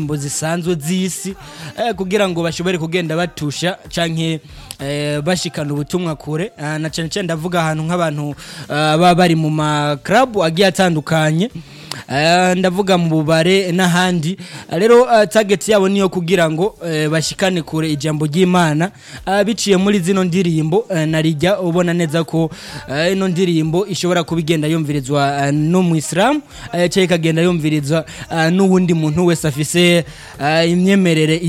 indirimbo zisanzwe z'isi eh, kugira ngo bashobore kugenda batusha canke eh, bashikana ubutumwa kure Ah, na cane cane ndavuga ahantu nk'abantu ah, baba bari mu ma club agiye atandukanye Eh, ndavuga mu bubare n'ahandi Ah, rero ah, target yabo niyo kugira ngo eh, bashikane kure ijambo ry'Imana Ah, biciye muri zino ndirimbo eh, narijya ubona neza ko eh, ino ndirimbo ishobora kuba igenda yumvirizwa eh, no mu Islam eh, cyangwa ikagenda yumvirizwa eh, n'uwundi muntu wese afise eh, imyemerere